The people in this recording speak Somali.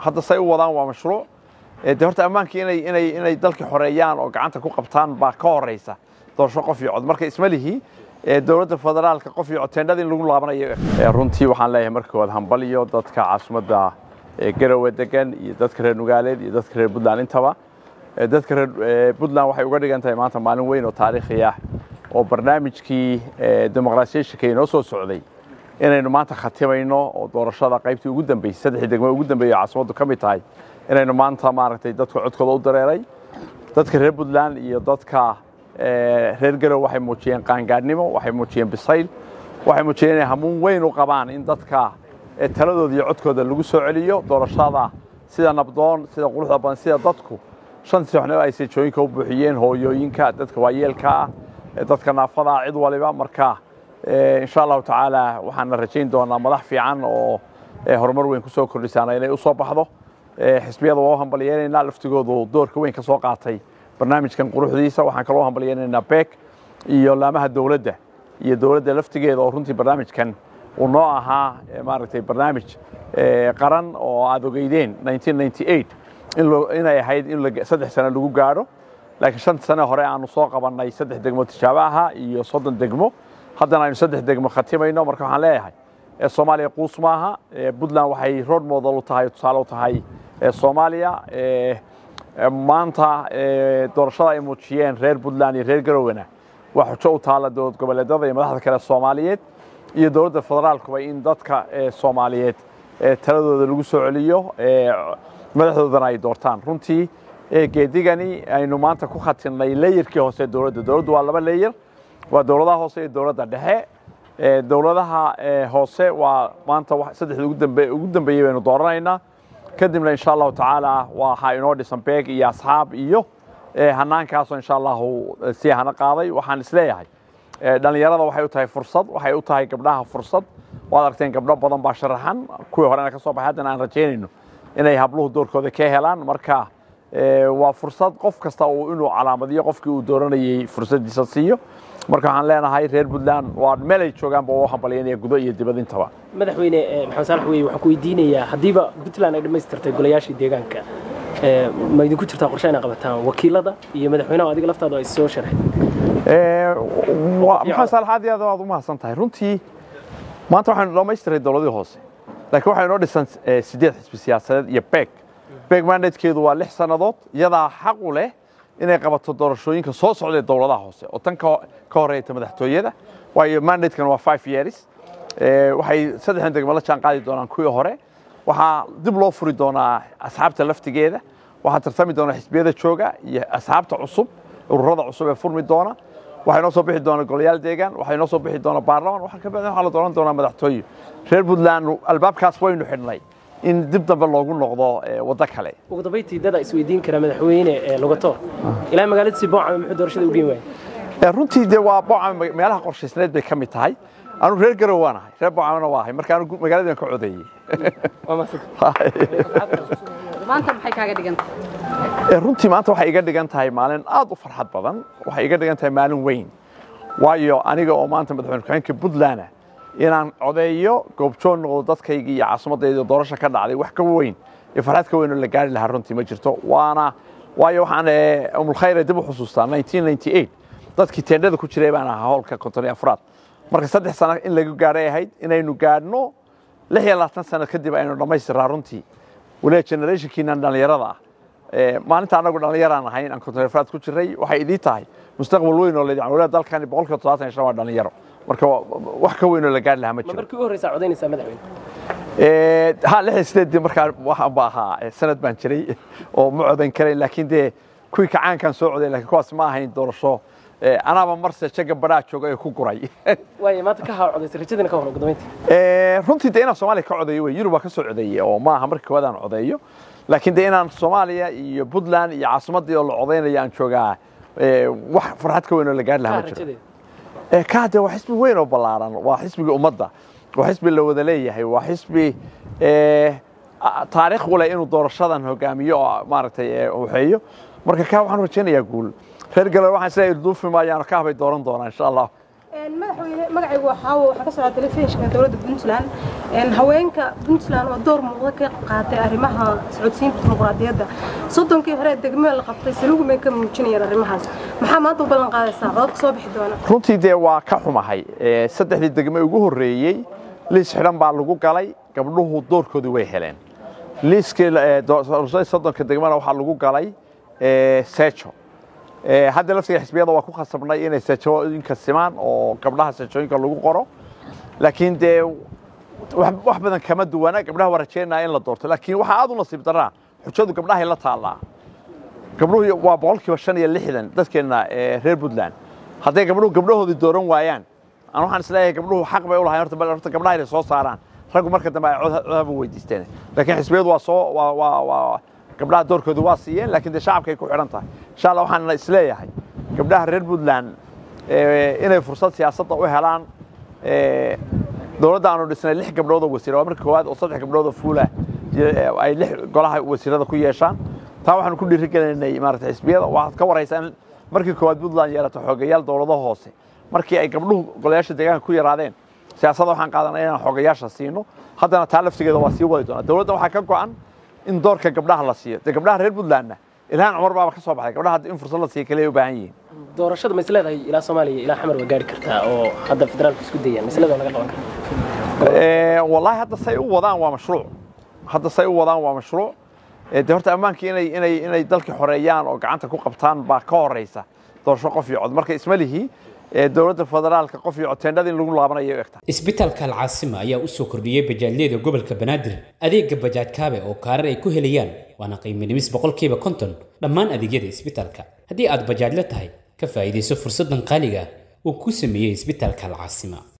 hadda say u wadaan waa mashruuc de horta ammaankii inay inay inay dalkii xoreeyaan oo gacanta ku qabtaan baa ka horeysa doorasho qof iyo cod marka isma lihi dowladda federaalka qof iyo cod teendhada in lagu laabanayo runtii waxaan leeyahay marka waad hambaliyo dadka caasimadda garowe degan iyo dadka reer nugaaleed iyo dadka reer puntland intaba dadka reer puntland waxay uga dhigan tahay maanta maalin weyn oo taariikhi ah oo barnaamijkii dimuqraasiyashanka inoo soo socday inaynu maanta khatimayno oo doorashada qaybtii ugu dambeysay saddexdii degmo ugu dambeeyay caasimaddu ka mid tahay inaynu maanta maaragtay dadka codkooda u dareeray dadka reer puntland iyo dadka reer garow waxay muujiyeen qaangaadhnimo waxay muujiyeen bisayl waxay muujiyeen inay hamuun weyn u qabaan in dadka taladooda iyo codkooda lagu soo celiyo doorashada sida nabdoon sida quruxda badan sida dadku shan sooxnimo ay seejooyinka u buuxiyeen hooyooyinka dadka waayeelka ah dadka naafada ah cid waliba marka insha allahu tacaala waxaana rajayn doonaa madax fiican oo horumar weyn ku soo kordhisaana inay u soo baxdo xisbiyada waa u hambalyeynayna laftigoodu doorka weyn ka soo qaatay barnaamijkan quruxdiisa waxaan kaloo hambalyeynaynaa beek iyo laamaha dowladda iyo dowladda laftigeeda oo runtii barnaamijkan uu noo ahaa maaragtay barnaamij qaran oo aad ogeydeen inay ahayd in saddex sano lagu gaadho laakiin shan sane hore aanu soo qabannay saddex degmo tijaabaha iyo soddon degmo haddana aynu saddex degmo khatimayno marka waxaan leeyahay soomaaliya quus maaha puntland waxay road model u tahay tusaale u tahay soomaaliya maanta doorashada ay muujiyeen reer puntland iyo reer garowena waa xujo u taalla dowlad goboleedyada iyo madaxda kale soomaaliyeed iyo dowladda federaalkuba in dadka soomaaliyeed taladooda lagu soo celiyo madaxdoodana ay doortaan runtii geedigani aynu maanta ku khatinnay leyerkii hoose dowladda dowladdu waa laba leyer waa dowladaha hoose iyo dowladda dhexe dowladaha hoose waa maanta saddexda ugu dambeeyey baynu dooranaynaa kadibna insha allahu tacaala waxaa inoo dhisan beeg iyo asxaab iyo hanaankaasoo insha allahu sii hana qaaday waxaan isleeyahay dhallinyarada waxay u tahay fursad waxay u tahay gabdhaha fursad waad aragteen gabdho badan baa sharaxan kuwii horena ka soo baxay haddana aan rajaynayno inay habluhu doorkooda ka helaan marka waa fursad qof kasta uu inuu calaamadiyo qofkii uu dooranayey fursaddiisa siiyo marka waxaan leenahay reer puntland waa meel ay joogaanba u hambalyaynaya gudo iyo dibad intaba madaxweyne maxamed saalax weye waxaan ku weydiinayaa haddiiba puntland ay dhammaystirtay golayaashii deegaanka ma idinku jirtaa qorshe inay qabataan wakiilada iyo madaxweynaha adiga laftaadu ay soo sharxeen maxamed saalax aad iyo aad waad u mahadsan tahay runtii maanta waxaynu dhammaystiray dowladii hoose laakiin waxaa inoo dhisan siddeed xisbi siyaasadeed iyo beeg beeg mandatekeedu waa lix sannadood iyadaa xaq u leh inay qabato doorashooyinka soo socday dowladaha hoose oo tan ka horeyta madaxtooyada waayo mandatekan waa five years waxay saddexdan degmo la jaan qaadi doonaan kuwii hore waxaa dib loo furi doonaa asxaabta laftigeeda waxaa tartami doona xisbiyada jooga iyo asxaabta cusub ururada cusub ee furmi doona waxaa inoo soo bixi doona golayaal deegaan waxaa inoo soo bixi doona baarlamaan waxaa kabacdi waxaa la dooran doonaa madaxtooye reer puntland albaabkaas waynu xidhnay in dib dambe loogu noqdo waddo kale ugu dambayntii dada isweydiin kara madaxweyne lugato ilaa magaaladiisii boocame muxuu doorashada u geen waayay runtii dee waa boocame meelaha qorshaysneed bay ka mid tahay anu reer garow waan ahay reer boocamena waa ahay marka anu magaaladiiban ka codeeyey maanta maxay kaaga dhigan tahay runtii maanta waxay iga dhigan tahay maalin aad u farxad badan waxay iga dhigan tahay maalin weyn waayo aniga oo maanta madaxweyne ku-xigeenka puntland inaan codeeyo goobjoon noqdo dadkaygii iyo caasimadayda doorasha ka dhacday wax ka weyn iyo farxad ka weyn oo la gaari lahaa runtii ma jirto waana waayo waxaan umulkhayre dib u xusuustaa dadkii teendhada ku jiray baan ahaa howlka konton iyo afraad marka saddex sano in lagu gaadhay ahayd inaynu gaadhno lix iyo labaatan sano kadib aynu dhammaystiraa runtii waliba generationkiinan dhallinyarada ah maalinta anagu dhallinyaraan ahayn aan konton afraad ku jiray waxay idii tahay mustaqbal weyn oo leedahay waliba dalkani boqolkiiba toddobaatan iyo shan waa dhallinyaro marka wax ka weyn oo la gaari lahaa ma jiro markii u horreysa codaynaysaa madaxweyne ha lix iyo sideedii markaa waxaan ba ahaa sanad baan jiray oo ma codayn karayn laakiin dee kuwii kacaankan soo coday lakiin kuwaas ma ahayn doorasho anaaba marse jaga badhaa jooga ee ku guray waay maanta ka haa codaysay rajadina ka hor ugu dambayntii runtii dee inaan soomaaliya ka codeeyo wey yurub baa ka soo codeeyey oo ma aha markii koowaad aan codeeyo laakiin dee inaan soomaaliya iyo puntland iyo caasimaddii oo la codeynayo aan joogaa wax farxad ka weyn oo la gaari lahaa ma jiro kaa dee waa xisbi weyn oo ballaaran waa xisbigii ummadda waa xisbi la wada leeyahay waa xisbi taariikh u leh inuu doorashadan hogaamiyo oo maaragtay waxeeyo marka kaa waxaan rajaynayaa guul reer galbeed waxaan isleeyahay duufi maayaan kaa bay dooran doonaa insha allah madaxweyne magacaygu waxaa waxaa ka socdaa telefishinka dowladda puntland haweenka puntland oo door muuqda ka qaatay arrimaha socodsiinta dimuqraadiyadda soddonkii hore degmada la qabtay salugumay ka muujinayeen arrimahaas maxaa maanta u ballan qaadaysaa codadka soo bixi doona runtii dee waa ka xumahay saddexdii degme ugu horreeyey liis xidhan baa lagu galay gabdhuhu doorkoodii way heleen liiskii soddonka degmana waxaa lagu galay seejo hadda laftiga xisbiyada waa ku khasabnay inay seejooyinka simaan oo gabdhaha seejooyinka lagu qoro laakiin dee wax badan kama duwana gabdhaha waa rajeynaya in la doorto laakiin waxaa aad u nasiib daraa xujadu gabdhahay la taallaa gabdhuhu waa boqolkiiba shan iyo lixdan dadkeenna reer puntland hadday gabdhuhu gabdhahoodii dooran waayaan aan waxaan isleeyahay gabdhuhu xaq bay u lahayn horta horta gabdhaha inay soo saaraan raggu marka dambe ay codhaba weydiisteen laakiin xisbiyadu waa soo waa waa waa gabdhaha doorkoodu waa siiyeen laakiin dee shacabkay ku xidhan tahay insha allah waxaan isleeyahay gabdhaha reer puntland inay fursad siyaasadda u helaan dowladda aanu dhisnay lix gabdhood oo wasiir waa marka koowaad oo saddex gabdhood oo fuula ay lix golaha wasiirada ku yeeshaan taa waxaanu ku dhiirigelinay maarata xisbiyada waxaad ka waraysaa in markii koowaad puntland yeelato xoogayaal dowladaha hoose markii ay gabdhuhu golayaasha deegaanka ku yaraadeen siyaasadda waxaan qaadanay inaan xoogayaasha siino haddana taa laftigeeda waa sii wadi doonaa dowladda waxaa ka go'an in doorka gabdhaha la siiyo dee gabdhaha reer puntlandna ilhaan cumar baaba ka soo baxay gabdhaha in fursad la siiyo kaliya u baahan yihiin doorashada ma is leedahay ilaa soomaaliya ilaa xamar waa gaari kartaa oo hadda federaalku isku dayaan maslada laga qaban karaa wallaahi hadda say u wadaan waa mashruuc hadda say u wadaan waa mashruuc dee horta ammaankii inay inay inay dalkii xoreeyaan oo gacanta ku qabtaan baa ka horeysa doorasho qof iyo cod marka isma lihi dowladda federaalka qof iyo codteendhada in lagu laabanayo egta isbitaalka alcaasima ayaa u soo kordhiyey bajaajyada gobolka banaadir adeega bajaaj kaabe oo kaarar ay ku helayaan waana qiimo dhimis boqolkiiba konton dhammaan adeegyada isbitaalka haddii aad bajaajla tahay ka faa'iidayso fursaddan qaaliga uu ku sameeyey isbitaalka alcaasima